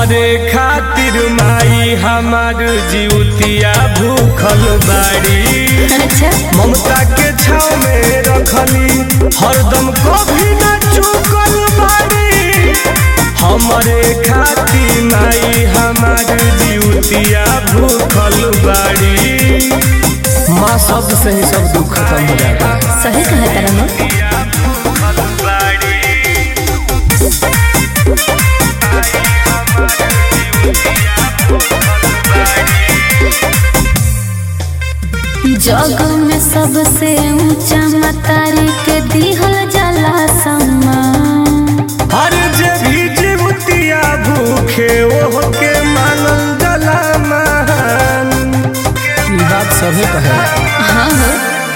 हमरे खातिर माई हमार जीवतिया भूखल बाड़ी अच्छा ममता के छाव में रखली हरदम कभी न चुकल बाड़ी हमरे खातिर माई हमार जीवतिया भूखल बाड़ी माँ शब्द से ही सब दुख खत्म हो जाता है सही कहा तारा हो जग में सबसे ऊंचा मतारी के दिहल जाला सम्मान हर जे भी जीवतिया भूखे ओह के मानल जला महान ई बात सभी कहे हाँ हो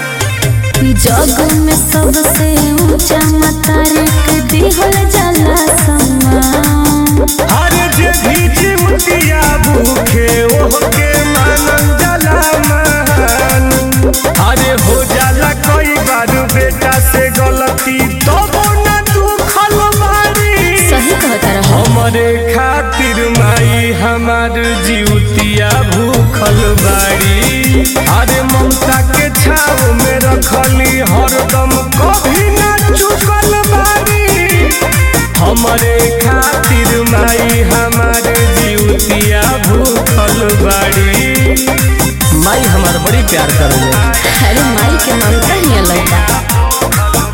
जग में सबसे ऊंचा मतारी के दिहल जाला सम्मान हर जे भी जीवतिया भूखे ओह के मानल जला महान अरे हो जाला कई बार बेटा से गलती तो न दुखल बारी सही कहा तारा हो हमरे खातिर माई हमार जीवतिया भूखल बाड़ी अरे ममता के छाव में रखली हरदम कभी न चुकल बाड़ी हमरे खातिर माई हमार जीवतिया भूखल बाड़ी माई हमार बड़ी प्यार करेले अरे माई के ममता ही अलग बा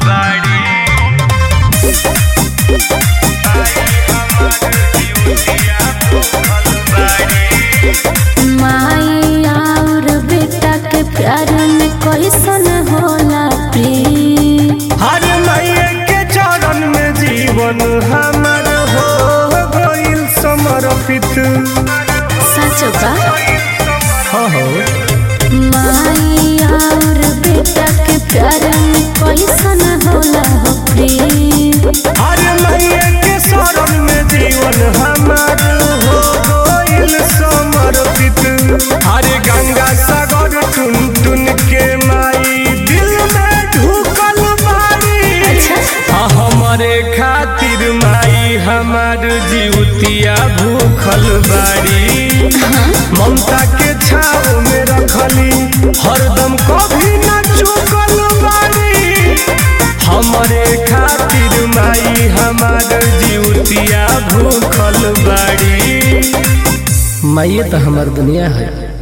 माई और बेटा के प्यार में कैसन होला प्रेम हर माइये के चरण में जीवन हमार हो गइल समर्पित सच बा हाँ हो माई और बेटा के प्यार में कैसन होला हो प्रेम हर माइये के शरण में जीवन हमार हो गइल समर्पित हर गंगा सागर टुन टुन के माई दिल में ढुकल बारी अच्छा हाँ हमारे खातिर माई हमार जीवतिया भूखल बाड़ी ममता के छाव में रखली हरदम कभी न चुकल बाड़ी हमारे खातिर माई हमार जीवतिया भूखल बाड़ी माइए तो हमार दुनिया है